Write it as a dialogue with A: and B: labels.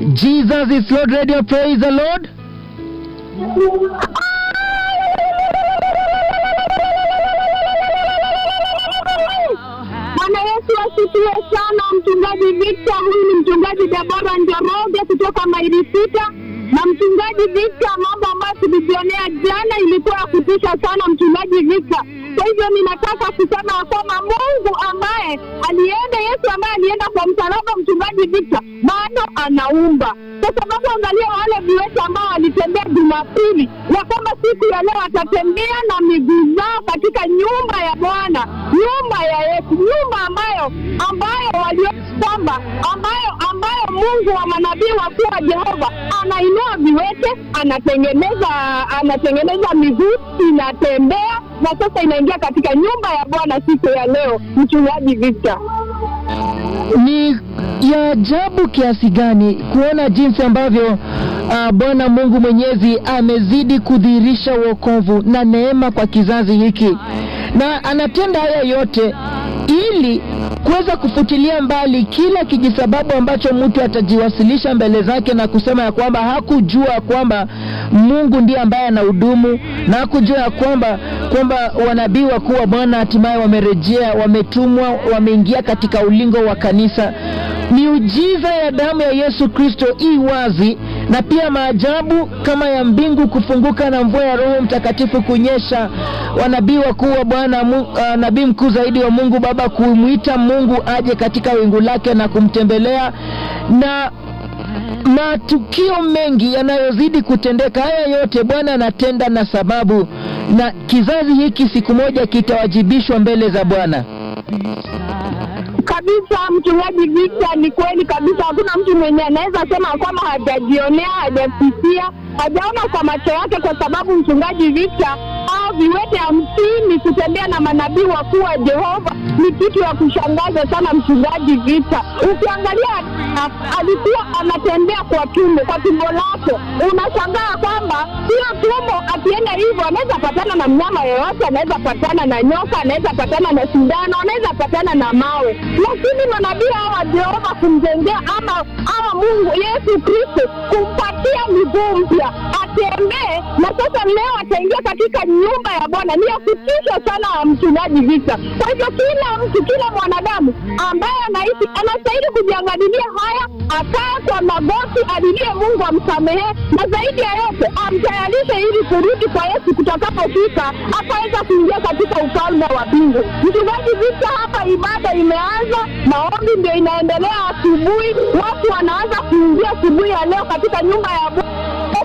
A: Jesus is Lord Radio. Praise the Lord.
B: Bwana Yesu asifiwe sana. Mchungaji Victor, huyu ni mchungaji Debora Njoroge kutoka maili sita. Na mchungaji Victor, mambo ambayo tulijionea jana ilikuwa ya kutisha sana, mchungaji Victor. Kwa hivyo ninataka kusema ya kwamba Mungu ambaye alienda, Yesu ambaye alienda kwa msalaba, mchungaji Victor, bado anaumba kwa sababu angalia wale viwete ambao walitembea Jumapili, ya kwamba siku ya leo watatembea na miguu zao katika nyumba ya Bwana, nyumba ya Yesu, nyumba ambayo ambayo waliona kwamba ambayo ambayo Mungu wa manabii wakuu wa Jehova anainua viwete, anatengeneza anatengeneza miguu inatembea, na sasa inaingia katika nyumba ya Bwana siku ya leo, mchungaji Victor.
A: Ni ya ajabu kiasi gani kuona jinsi ambavyo uh, Bwana Mungu Mwenyezi amezidi kudhihirisha wokovu na neema kwa kizazi hiki, na anatenda haya yote ili kuweza kufutilia mbali kila kijisababu ambacho mtu atajiwasilisha mbele zake na kusema ya kwamba hakujua kwamba Mungu ndiye ambaye anahudumu na hakujua ya kwamba kwamba wanabii wakuu wa Bwana hatimaye wamerejea, wametumwa, wameingia katika ulingo wa kanisa. Miujiza ya damu ya Yesu Kristo i wazi, na pia maajabu kama ya mbingu kufunguka na mvua ya Roho Mtakatifu kunyesha, wanabii wakuu wa Bwana, uh, nabii mkuu zaidi wa Mungu Baba kumwita Mungu aje katika wingu lake na kumtembelea na matukio mengi yanayozidi kutendeka. Haya yote Bwana anatenda na sababu, na kizazi hiki siku moja kitawajibishwa mbele za Bwana
B: kabisa mchungaji Victor, ni kweli kabisa. Hakuna mtu mwenye anaweza sema kwamba hajajionea, hajasikia, hajaona kwa macho yake, kwa sababu mchungaji Victor, au viwete hamsini kutembea na manabii wakuu wa Jehova ni kitu ya kushangaza sana, mchungaji Victor. Ukiangalia a- alikuwa anatembea kwa tumbo, kwa tumbo lake, unashangaa kwamba hiyo tumbo, akienda hivyo anaweza patana na mnyama yoyote, anaweza patana na nyoka, anaweza patana na sindano, anaweza patana na mawe, lakini manabii hawa wa Jehova kumjengea ama ama Mungu Yesu Kristo kumpatia miguu mpya atembee, na sasa leo ataingia katika nyumba ya Bwana. Ni ya kutisha sana, mchungaji Victor. Kwa hivyo kila mtu, kila mwanadamu ambaye anaishi anastahili kujiangalilia haya, akaa kwa magoti, alilie Mungu amsamehe, na zaidi ya yote amtayarishe ili kurudi kwa Yesu kutakapofika, akaweza kuingia katika ufalme wa mbingu. Mchungaji Victor, hapa ibada imeanza, maombi ndio inaendelea asubuhi, watu wanaanza kuingia asubuhi ya leo katika nyumba ya Bwana